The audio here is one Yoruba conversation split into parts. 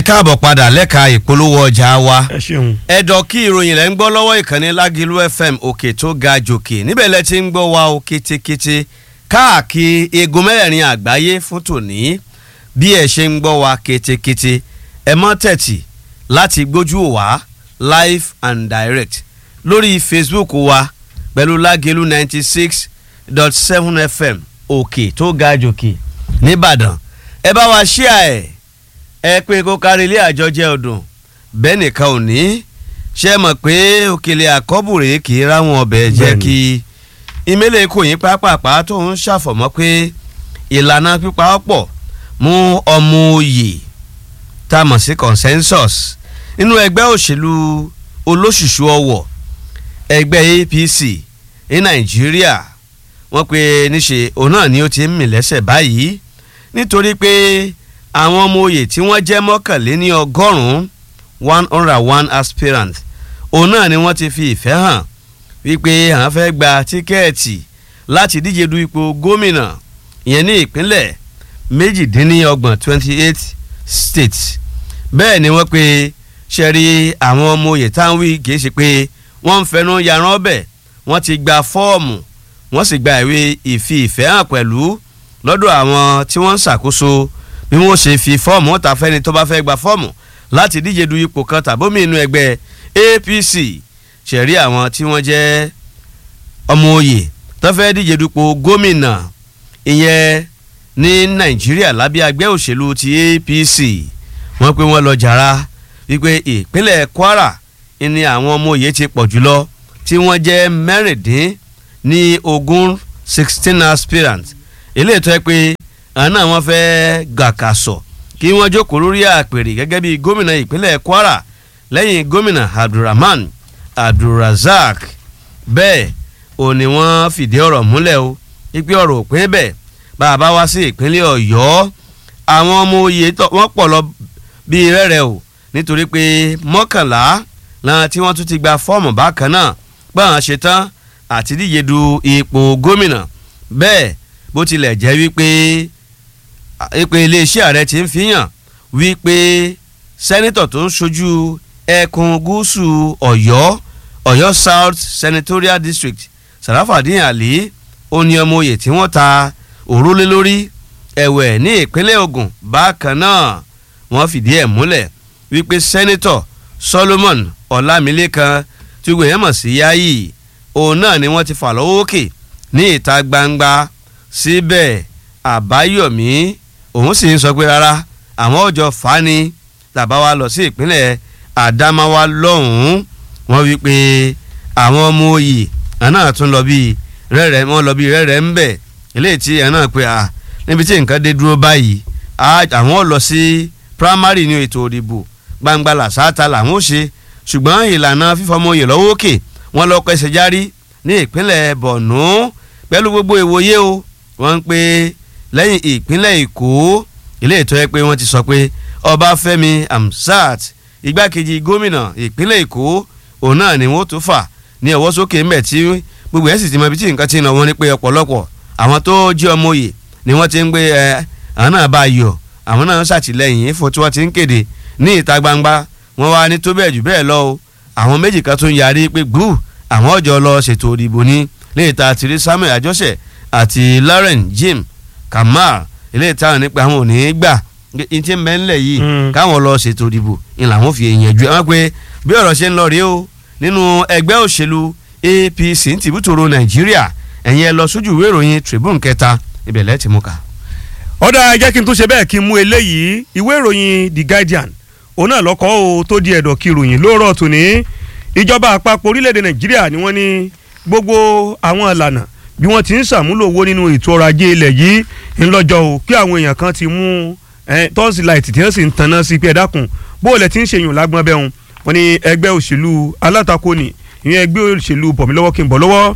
káàbọ̀ padà lẹ́ka ìpolówó ọjà wa ẹ ṣeun. ẹ̀dọ̀ kí ìròyìn rẹ̀ ń gbọ́ lọ́wọ́ ìkànnì lágìlú fm òkè tó ga jòkè níbẹ̀ lẹ ti ń gbọ́ wa o kétékété káàkiri egun mẹ́rẹ̀ẹ̀rin àgbáyé fún tòní bí ẹ ṣe ń gbọ́ wa kétékété ẹ mọ́ tẹ̀tì láti gbójú wa live and direct lórí facebook wa pẹ̀lú lágìlú ninety six dot seven fm òkè tó ga jòkè nìbàdàn ẹ bá wa ṣíà ẹ̀ ẹ pé kó kárí ilé àjọjẹ ọdún bẹ́ẹ̀ nìkan ò ní ṣe mọ̀ pé òkèlè àkọ́bùrè kì í ráwọn ọbẹ̀ jẹ́ Bẹ́ẹ̀ni. kí ìmẹ́lẹ̀ kò yín pápápá tó ń ṣàfọ̀mọ́ pé ìlànà pípa ọ̀pọ̀ mú ọmọ òye tá a mọ̀ sí consensus nínú ẹgbẹ́ òṣèlú olóṣùṣù ọwọ̀ ẹgbẹ́ APC ní Nàìjíríà wọ́n pe níṣe òun náà ni ó ti ń mì lẹ́sẹ̀ báyìí nítorí pé àwọn ọmọ oyè tí wọ́n jẹ́ mọ́kànléní ọgọ́rùn-ún one hundred and one aspirant òun náà ni wọ́n ti fi ìfẹ́ hàn wípé àwọn fẹ́ gba tíkẹ́ẹ̀tì láti díje du ipò gómìnà ìyẹn ní ìpínlẹ̀ méjìdínlọ́gbọ̀n twenty eight states bẹ́ẹ̀ ni wọ́n pe ṣẹ́rí àwọn ọmọ oyè táwọn wí kìí ṣe pé wọ́n ń fẹnu yaran ọbẹ̀ wọ́n ti gba fọ́ọ̀mù wọ́n sì gba ìwé ìfi ìfẹ́ hàn pẹ̀lú lọ́dọ̀ àwọn tí wọ́n ń ṣàkóso bí wọ́n ṣe fi fọ́ọ̀mù ta fẹ́ni tó bá fẹ́ gba fọ́ọ̀mù láti díje du ipò kan tàbómi inú ẹgbẹ́ APC ṣẹ̀rí àwọn tí wọ́n jẹ́ ọmọ oyè tó fẹ́ díje dupò gómìnà ìyẹn ní Nàìjíríà lábẹ́ àgbẹ̀ òṣèlú ti APC wọ́n pé wọ́n lọ jàrá wípé ìpínlẹ̀ Kwara ni àwọn ọmọ oyè ti pọ̀ jùlọ tí wọ́n jẹ́ mẹ́rìndín ní ogún sixteen aspirants eléyìí tó yẹ pé àwọn náà wọ́n fẹ́ gàkàsọ̀ kí wọ́n jókòó lórí àpèrè gẹ́gẹ́ bí gómìnà ìpínlẹ̀ Kwara lẹ́yìn gómìnà Abdulrahman Abdulrazak bẹ́ẹ̀ ò ní wọ́n fìdí ọ̀rọ̀ múlẹ̀ o ipe ọ̀rọ̀ òpin bẹ́ẹ̀ bá a bá wá sí ìpínlẹ̀ Ọ̀yọ́ àwọn ọmọ oyè tó- wọ́n pọ̀ lọ bíi rẹ́rẹ́ o nítorí pé mọ́kànlá làwọn tí wọ́n tún ti gba fọ́ọ̀mù bákan náà gbọ́n ṣe tán àti díje du ipò gómìnà bẹ́ẹ̀ bó tilẹ̀ jẹ́ wípé ìpè iléeṣẹ́ ààrẹ ti ń fihàn wípé sẹ́nitọ̀ tó ń ṣojú ẹkùn gúúsù ọ̀yọ́ ọ̀yọ́ south senatorial district sarafadin ali ó ní ọmọ oyè tí wọ́n ta òrólé lórí ẹ̀wẹ̀ ní ìpínlẹ̀ Ògùn bákan náà wọ́n fìdí ẹ̀ múlẹ̀ wípé sẹ́nitọ̀ solomon ọlámilékan tí gbogbo èèyàn mọ̀ sí yáyì òun náà ni wọ́n ti fà lọ́wọ́ òkè ní ìta gbangba síbẹ̀ àbáyọ̀mí òun sì ń sọ pé rárá àwọn ọjọ́ fani tàbá wa lọ sí ìpínlẹ̀ àdámáwá lọ́hùn-ún wọ́n wí pé àwọn ọmọ òye àná tún lọ bíi rẹ́rẹ́ wọ́n lọ bíi rẹ́rẹ́ ń bẹ̀ eléyìí tí ẹ̀ náà pé à níbi tí nǹkan dé dúró báyìí á- àwọn lọ sí primary ní ètò òdìbò gbangba làṣáta làwọn ò ṣe ṣùgbọ́n ìlànà fífọmọ oyè lọ́wọ́ òkè wọ́n lọ pẹ́sẹ̀ járí ní ìpínlẹ̀ Borno pẹ̀lú gbogbo ìwòye o wọ́n ń pè lẹ́yìn ìpínlẹ̀ Èkó ilé ìtọ́ ẹ pé wọ́n ti sọ pé Ọbáfẹ́mi Hamzat igbákejì gómìnà ìpínlẹ̀ Èkó òun náà ni wọ́n tó fà ní ọwọ́ sókè ńbẹ̀ tí gbogbo ẹ̀ sì ti mọ ibi tí nǹkan ti ń lọ wọ́n ní pé ọ̀pọ̀lọpọ̀ àwọn tó jí ọmọ oyè ni wọ́n ti ń gbé ẹ àwọn náà bá yọ àwọn náà ń ṣàtìlẹ́yìn fún tí wọ́n ti ń kéde ní ìta gbangba wọ́n wá ní tó bẹ́ẹ̀ jù bẹ́ẹ̀ lọ o àwọn méjì kan tún yarí pé gbú àwọn ọjọ́ lọ ṣètò òdìbò ní léèta àtìrí Samuel Àjọṣe àti Lauren Jim Kamal ilé ìtàn nípa àwọn ò ní í gbà ní tí ń bẹ ńlẹ̀ yìí Mm. káwọn lọ ṣètò ìdìbò ni làwọn fi èèyàn ju ẹ wọn pé bí ọ̀rọ̀ ṣe ń lọ rèé o nínú ẹgbẹ́ òṣèlú APC ní tìbútòrò Nàìjíríà ẹ̀yin ẹ lọ sójú ìwé ìròyìn Tribune kẹta ibẹ̀ lẹ́ẹ̀ ti mú ká. ọ̀dà jẹ́ kí n tún ṣe bẹ́ẹ̀ kí n mú eléyìí ìwé ìròyìn The Guardian òun náà lọ́kọ́ o tó di ẹ̀dọ̀ kí ìròyìn lóòrọ̀ tòní ìjọba àpapọ̀ orílẹ̀-èdè Nàìjíríà ni wọ́n ní gbogbo àwọn ìlànà bí wọ́n ti ń ṣàmúlò owó nínú ètò ọrọ̀ ajé ilẹ̀ yìí ńlọ́jọ́ o pé àwọn èèyàn kan ti mú tọ́sí láìtì tí wọ́n sì ń tanná sí pé ẹ dákun bó o lẹ ti ń ṣèyàn lágbọ́n bẹ́ẹ̀ hùn wọ́n ní ẹgbẹ́ òṣèlú alátakò ní ìyẹn ẹgbẹ́ òṣèlú bọ̀mílọ́wọ́ kí n bọ̀ lọ́wọ́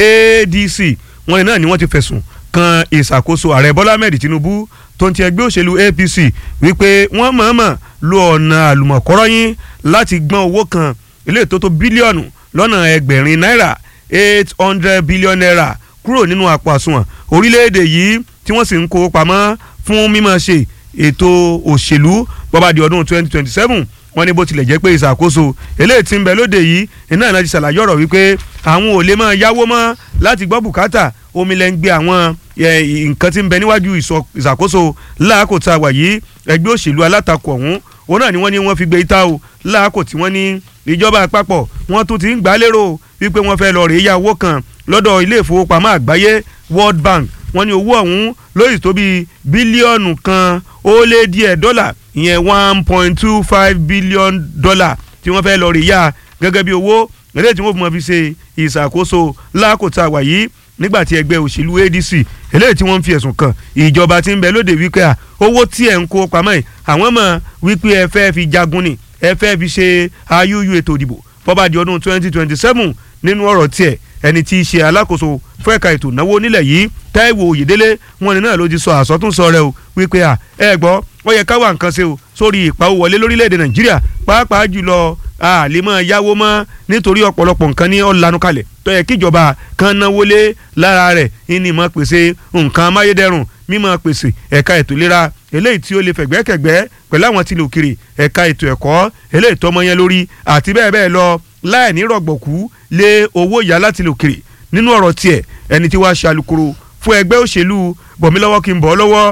ADC wọ́n ní náà ni wọ́n ti fẹ̀sùn kan ìṣàkóso ààrẹ bọ́lá ahmed tinubu tó ń ti ẹgbẹ́ òṣèlú apc wípé wọ́n mọ̀ọ́mọ̀ lo ọ̀nà àlùmọ̀kọ́rọ́yìn láti gbọ́n owó kan ilé tó tó bílíọ̀nù lọ́nà ẹgbẹ̀rin náírà eight hundred billion naira kúrò nínú àpò àsùnwọ̀n orílẹ̀-èdè yìí tí wọ́n sì ń kó pamọ́ fún mímọ̀ ṣe ètò òṣèlú bọ́ba di ọdún twenty twenty seven wọ́n ní bó tilẹ̀ jẹ́ pé ìṣàkóso eléyìí tí ń bẹ lóde yìí iná ìlànà ti ṣàlàyé ọ̀rọ̀ wípé àwọn ò lè máa yáwó mọ́ láti gbọ́ bùkátà omi lẹ́ ń gbé àwọn nǹkan tí ń bẹ níwájú ìṣàkóso láàkó tá a wà yìí ẹgbẹ́ òṣèlú alátakò ọ̀hún òun náà ni wọ́n ní wọ́n fi gbé ìta o láàkó tí wọ́n ní ìjọba àpapọ̀ wọ́n tún ti ń gbà lérò wípé wọ́n fẹ́ lọ rèé yá owó kan lọ́dọ̀ ilé ìfowópamọ́ àgbáyé World Bank wọ́n ní owó ọ̀hún lóyè tó bí bílíọ̀nù kan ó lé díẹ̀ dọ́là ìyẹn one point two five billion dollar tí wọ́n fẹ́ lọ rèé yá gẹ́gẹ́ bí owó eléyìí tí wọ́n fi mọ̀ fi ṣe ìṣàkóso lákòótá wà yìí nígbà tí ẹgbẹ́ òṣèlú ADC eléyìí tí wọ́n ń fi ẹ̀sùn kàn ìjọba tí ń bẹ lóde wípé à owó tí ẹ̀ ń kó pamọ́ ẹ̀ àwọn mọ̀ wípé ẹ fẹ́ fi jagun ni ẹ fẹ́ fi ṣe ayúyú ètò ìdìbò bọ́bá di ọdún twenty twenty seven nínú ọ̀rọ̀ tiẹ̀ ẹni tí í ṣe alákòóso fún ẹ̀ka ètò ìnáwó nílẹ̀ yìí Táíwò Oyèdélé wọn ni náà ló ti sọ àsọtúnsọ rẹ̀ o wípé à ẹ gbọ́ ó yẹ ká wá nǹkan ṣe o sórí ìpawó wọlé lórílẹ̀‐èdè Nàìjíríà pàápàá jùlọ a lè máa yáwó mọ́ nítorí ọ̀pọ̀lọpọ̀ nǹkan ní ọ̀lànà kalẹ̀ tó yẹ kíjọba kan náwó lé lára rẹ̀ ìní mọ̀ pèsè nǹkan amáyédẹrùn mímọ̀ pèsè ẹ̀ka ètò ìlera eléyìí tí ó lè fẹ̀gbẹ́kẹ̀gbẹ́ pẹ̀lú àwọn tí lè òkèrè ẹ̀ka ètò ẹ̀kọ́ eléyìí tọ́mọ yẹn lórí àti bẹ́ẹ̀ bẹ́ẹ̀ lọ láì ní rọ̀gbọ̀kú lé owó ìyá láti lè òkèrè nínú ọ̀rọ̀ tiẹ̀ ẹni tí wàá ṣe alukoro fún ẹgbẹ́ òṣèlú bọ̀mílọ́wọ́ kí n bọ̀ lọ́wọ́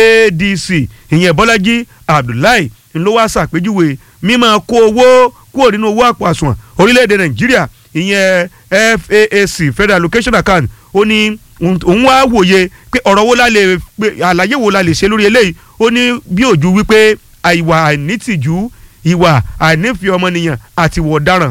ADC ìyẹn Bọ́lájí Abdullahi ńlọ wá ṣàpèjúwe mímọ kó owó kúrò nínú owó àpò àsùnwọ̀n orílẹ̀-èdè Nàìjíríà ìyẹn FAAC Federal Allocation Account ó ní òun wá wòye pé ọ̀rọ̀ wo la lè pé àlàyé wo la lè ṣe lórí eléyìí ó ní bí òjú wípé àìwà àìnítìjú ìwà àìnífẹ̀ẹ́ ọmọnìyàn àti ìwà ọ̀daràn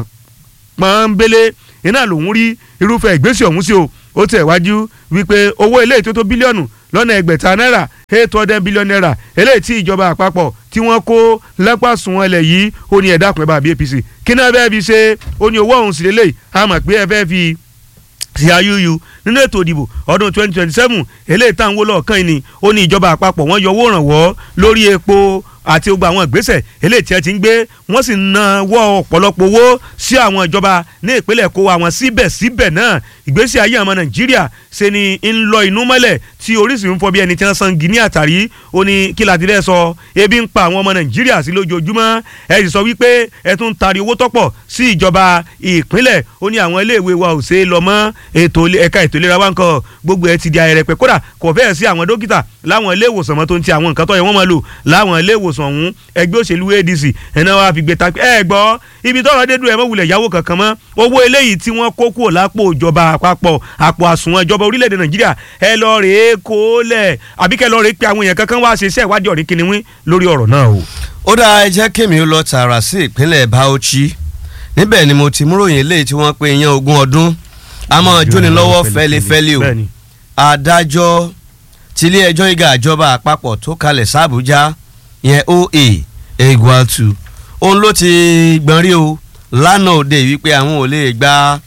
pọ́nbélé iná lòún rí irúfẹ́ ìgbésẹ̀ ọ̀hún sí o ó tẹ̀ wájú wípé owó eléyìí tó tó bílíọ̀nù lọ́nà ẹgbẹ̀ta náírà eight hundred billion naira eléyìí tí ìjọba àpapọ̀ tí wọ́n kó lápásùn ẹlẹ̀ yìí ó ní ẹ̀dá àpẹẹrẹ bàbí APC kí náà bẹ́ẹ̀ fi ṣe ó ní owó ọ̀hún sí lélẹ̀ àmọ̀ pé ẹ fẹ́ fi sí ayúyú nínú ètò ìdìbò ọdún twenty twenty seven eléyìí táwọn wó lọ́ọ̀kan yìí ni ó ní ìjọba àpapọ̀ wọ́n yọ owó ìrànwọ́ lórí epo àti gbogbo àwọn ìgbésẹ̀ eléyìí tí ẹ ti ń gbé wọ́n sì náwó ọ̀pọ̀lọpọ̀ owó sí àwọn ìjọba ní ìpínlẹ̀ kó àwọn síbẹ̀síbẹ̀ náà ìgbésí ayé àwọn nàìjíríà ṣe ni ń lọ inú mọ́lẹ̀ tí oríṣi ń fọ bí ẹni tí wọ́n san gíní àtàrí ó ní kí láti rẹ́ sọ ebi ń pa àwọn ọmọ nàìjíríà sí lójoojúmọ́ ẹ sì sọ wípé ẹ tún ń tari owó tọ́pọ̀ sí ìjọba ìpínlẹ̀ ó ní àwọn iléèwé wa ò ṣe é lọ mọ́ ètò ẹ̀ka ètò ìlera wa ń kọ gbogbo ẹ ti di ayẹrẹpẹ kódà kò fẹ́ẹ̀ sí àwọn dókítà láwọn ilé ìwòsàn mọ́ tó ń ti àwọn nǹkan tó yẹ wọ́n máa lò láwọn ilé ìwòsàn ọ̀hún ẹgbẹ́ òṣèlú ADC ẹ̀nà wa fi gbé ta ẹ gbọ́ ibi tọ́rọ̀ dédú ẹ̀ mọ́ wulẹ̀ yáwó kankan mọ́ owó eléyìí tí wọ́n kó kúrò lápò ìjọba àpapọ̀ àpò àsùnwọ̀n ìjọba orílẹ̀-èdè Nàìjíríà ẹ lọ rèé kó lẹ̀ àbí kẹ́ lọ rèé pé àwọn èèyàn kankan wá ṣe iṣẹ́ ìwádìí ọ̀rí kìnìún lórí ọ̀rọ̀ náà o. ó dáa ẹ jẹ́ kémi ó lọ tààrà sí ìpínlẹ̀ Bauchi níbẹ̀ ni mo ti múròyìn eléyìí tí wọ́n pe yan ogún ọdún a máa jóni lọ́wọ́ fẹ́lifẹ́li o adájọ́ tilé ẹjọ́ ìgá àjọba àpapọ̀ tó kalẹ̀ sàbújá yẹn OA Egwatu òun ló ti gbọ́n rí o lánàá òde wípé àwọn ò lè gba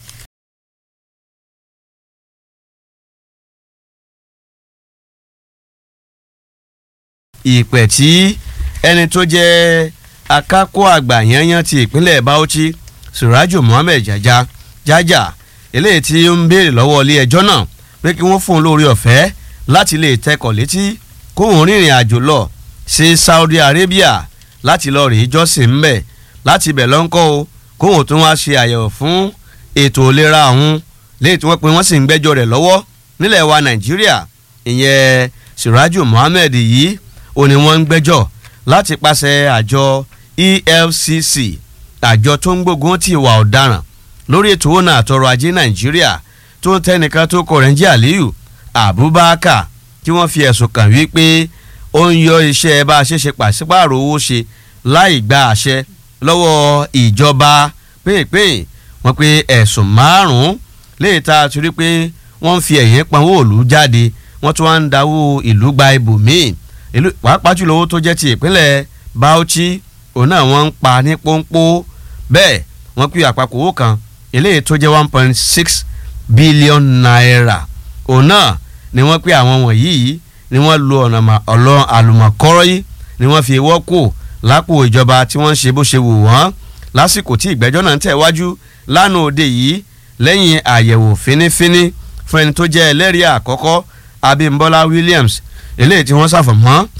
ìpè tí ẹni tó jẹ́ akápò àgbà yanyan ti ìpínlẹ̀ Bauchi Suraju Muhammed Jaja Jaja eléyìí tí ó ń béèrè lọ́wọ́ ilé ẹjọ́ náà pé kí wọ́n fún un lórí ọ̀fẹ́ láti lè tẹkọ̀ létí kóun rìnrìn àjò lọ sí Saudi Arabia láti lọ rèé jọ́sìn ńbẹ̀ láti ibẹ̀ lọ́nkọ́ o kóun tún wá ṣe àyẹ̀wò fún ètò ìlera ọ̀hún léyìí tí wọ́n pe wọ́n sì ń gbẹ́jọ́ rẹ̀ lọ́wọ́ nílẹ̀ wa Nàìjíríà ìyẹn Suraju Muhammed yìí ó ní wọ́n ń gbẹ́jọ́ láti pàṣẹ àjọ EFCC àjọ tó ń gbógun ti ìwà ọ̀daràn lórí ètò òun àtọrọ̀ ajé Nàìjíríà tó ń tẹnìkan tó kọ rẹ̀ ń jẹ́ Aliyu Abubakar tí wọ́n fi ẹ̀sùn kàn wípé ó ń yọ iṣẹ́ bá a ṣe ṣe pàṣípààrọ̀ owó ṣe láì gba àṣẹ lọ́wọ́ ìjọba pínpín wọ́n pé ẹ̀sùn márùn-ún léyìí tá a ti rí pé wọ́n ń fi ẹ̀yìn panwó òòlù jáde wọ́n tún wá ń dáwó ìlú gba ibòmíì ìlú pàápàá jùlọ owó tó jẹ́ ti ìpínlẹ̀ Bauchi òun náà wọ́n ń pa ní pọ́npọ́ bẹ́ẹ̀ wọ́n pè àpapọ̀ owó kan eléyìí tó jẹ́ one point six billion naira òun náà ni wọ́n pè àwọn wọ̀nyí ni wọ́n lo ọ̀nà ọ̀lọ́ àlùmọ̀kọ́rọ́ yìí ni wọ́n fi wọ́ kù lápò ìjọba tí wọ́n ń ṣe bó ṣe wù wọ́n lásìkò tí ìgbẹ́jọ́ náà ń tẹ̀ wájú lánàá òde yìí lẹ́yìn àyẹ̀wò fínífíní fún ẹni tó jẹ́ ẹlẹ́rìí àkọ́kọ́ Abímbọ́lá Williams eléyìí tí wọ́n ṣàfọ̀mọ́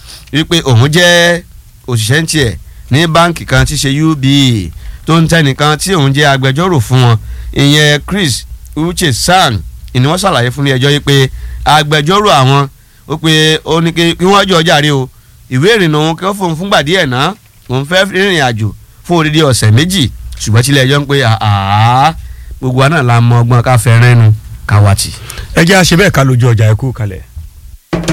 wípé òun jẹ́ òṣìṣẹ́ ń tiẹ̀ ní báǹkì kan tí ṣe UBA tó ń tẹnìkan tí òun jẹ́ agbẹjọ́rò fún wọn ìyẹn Chris Uche San ni wọ́n ṣàlàyé fún ilé ẹjọ́ yìí pé agbẹjọ́rò àwọn ó pé ó ní kí wọ́n jọ jàre o ìwé ìrìnnà òun kí wọ́n fóun fúngbà díẹ̀ náà òun fẹ́ rìnrìn àjò fún odidi ọ̀sẹ̀ méjì ṣùgbọ́n tí ilé ẹjọ́ ń pé àá gbogbo wa náà la mọ ọgbọ́n ká fẹ́ rẹ́nu ká wá tì. ẹ jẹ́ àṣẹ bẹ́ẹ̀ ká lójú ọjà ẹ kú kalẹ̀.